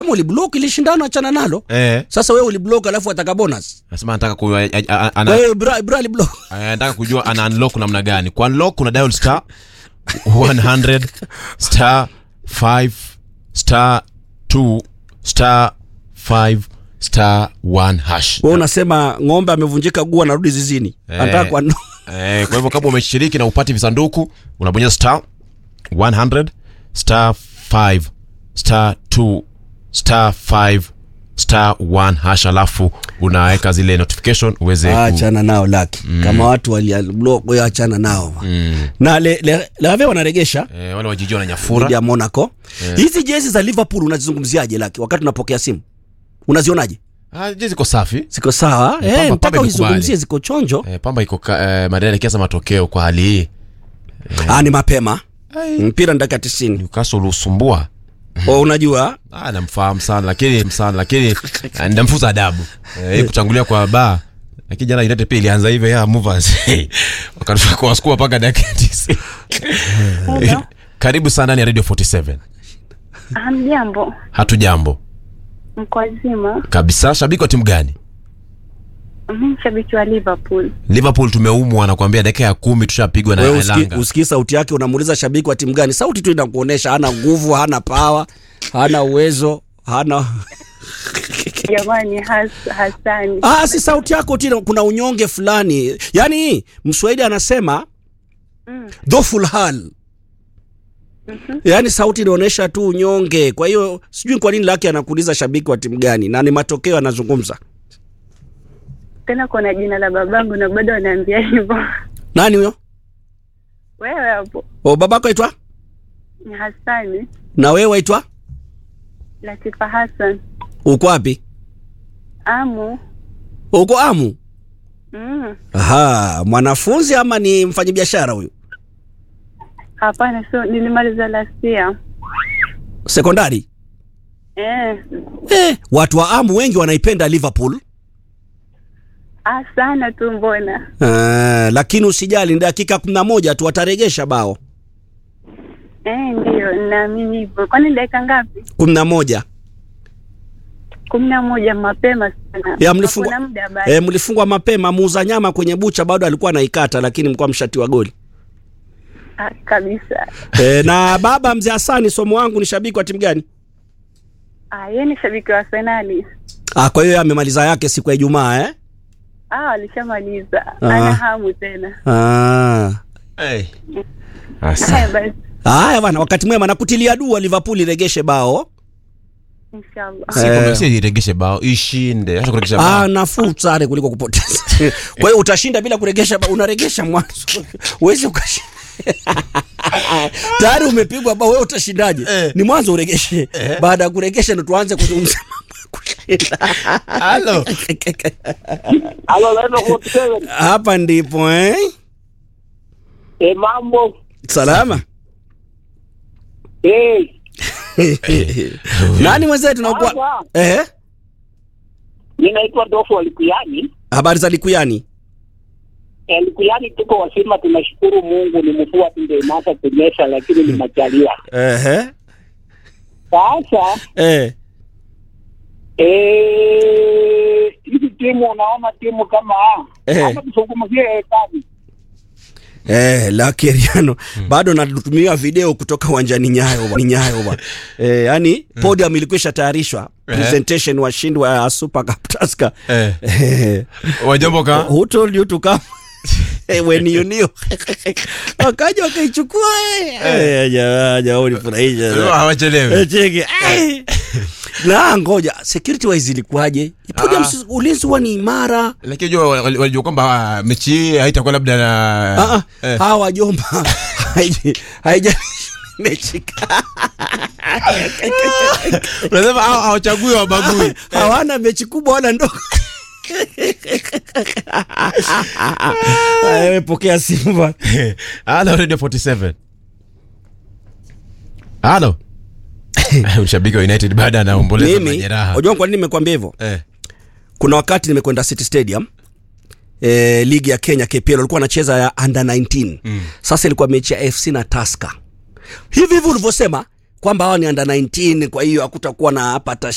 kama uliblock ilishindana achana nalo eh sasa wewe uliblock alafu ataka bonus nasema anataka ku, a- a- a- Kwa ana, hiyo Ibra, Ibra aliblock anataka kujua ana unlock namna gani kwa unlock kuna dial star 100 star 5 star 2 star 5 star 1 hash wewe unasema ng'ombe amevunjika guu anarudi zizini Eh. anataka kwa Eh, kwa hivyo kama umeshiriki na upati visanduku unabonyeza star 100 star 5 star 2 star 5 star 1 hash alafu unaweka zile notification uweze ku- achana nao laki kama watu waliblock wewe achana nao Mm. na le, le, lave wanaregesha Eh, wale wajijua na dhidi nyafura ya Monaco hizi jezi za Liverpool unazizungumziaje laki wakati unapokea simu unazionaje ah, je ziko safi ziko sawa Eh, eh, Pamba- mpaka Pamba uzizungumzie imekubali. ziko chonjo eh, pamba iko ka- eh, madai kiasa matokeo kwa hali hii ah, ni mapema mpira ni dakika tisini Newcastle usumbua o unajua ah, namfahamu sana lakini sana lakini ah, ndamfuza adabu eh, hii kutangulia kwa ba lakini jana United pia ilianza hivyo ya movers wakatoka kwa wasukuma mpaka dakika 90 Hello. karibu sana ndani ya radio 47 Hamjambo, hatujambo mko wazima? kabisa shabiki wa timu gani Mimi shabiki wa Liverpool. liverpool tumeumwa nakwambia dakika ya kumi tushapigwa na wewe uski, Elanga. usikii sauti yake unamuuliza shabiki wa timu gani sauti tu inakuonesha hana nguvu hana pawa hana uwezo hana Jamani, has, Hasani. ah, si sauti yako tu kuna unyonge fulani yaani mswahili anasema Mm. dhoful hal yaani sauti inaonyesha tu unyonge kwa hiyo sijui kwa nini laki anakuuliza shabiki wa timu gani na ni matokeo anazungumza Tena kuna jina la babangu na bado wanaambia hivyo. nani huyo Wewe hapo o babako aitwa ni Hasani na wewe waitwa Latifa Hassan. uko wapi Amu. uko amu Mm. aha mwanafunzi ama ni mfanyabiashara huyu Hapana, sio nilimaliza last year. sekondari Eh. eh, watu wa amu wengi wanaipenda liverpool Ah, sana tu mbona. uh, lakini usijali ni dakika kumi na moja tu wataregesha bao Eh, ndio naamini hivyo. Kwani dakika ngapi? kumi na moja kumi na moja mapema sana. ya mlifungwa, Hakuna muda bado. eh, mlifungwa mapema muuza nyama kwenye bucha bado alikuwa anaikata lakini mlikuwa mshatiwa goli Ah, kabisa. eh, na baba mzee Hasani somo wangu ni shabiki wa timu gani Ah, yeye ni shabiki wa Arsenali. ah, kwa hiyo yeye amemaliza yake siku ya Ijumaa eh? Ah, walishamaliza. Ah. Ana hamu tena. ah. hey. Asa. Haya basi, Haya bwana, wakati mwema nakutilia dua Liverpool iregeshe bao. inshallah. Si kwamba si iregeshe bao ishinde acha kuregesha Ah, bao nafuu sare kuliko kupoteza. Kwa hiyo utashinda bila kuregesha bao, unaregesha mwanzo. Uwezi ukashinda. Tayari umepigwa bao, wewe utashindaje? Eh. Ni mwanzo uregeshe. Baada ya kuregesha ndo tuanze kuzungumza mambo ya kushinda. halo Halo, Leno 47. Hapa ndipo eh? Eh, mambo. Salama. Eh, Nani mwenzetu nakuwa? Sasa. Eh? mimi naitwa Dofu Alikuyani. Habari za Likuyani? Eh, Likuyani tuko wasima, tunashukuru Mungu. Ni mvua tu ndio imeanza kunyesha, lakini ni majaliwa. Ehe. Sasa Eh. eh, hizi timu unaona timu kama Eh. hata kuzungumzia kazi Eh, Lucky Eriano bado natumiwa video kutoka uwanjani Nyayo bwana. Nyayo bwana. Eh, yani podium ilikwisha tayarishwa. Presentation washindi wa Super Cup Tusker. eh. Eh, wajambo ka who told you to come? Eh, when you knew. Wakaja wakaichukua eh. Eh, jamaa jamaa ulifurahisha. hawachelewi Eh, cheki. Ai. Na ngoja security wise ilikuwaje? Podium Ah. si- ulinzi huwa ni imara. lakini jua wal- walijua kwamba ah, mechi hii haitakuwa labda Ah, na ah, eh. hawa wajomba haija- haija mechi unasema hawa- hawachagui wabagui hawana mechi kubwa wala ndogo Aya, wewe pokea simu bwana. halo radio 47 halo mshabiki wa united baada anaomboleza mimi majeraha unajua kwa nini nimekwambia hivyo eh. kuna wakati nimekwenda city stadium E, ligi ya kenya kpl walikuwa wanacheza ya under 19 mm. sasa ilikuwa mechi ya fc na taska hivi hivi ulivyosema kwamba hawa ni under 19 kwa hiyo hakutakuwa na hapa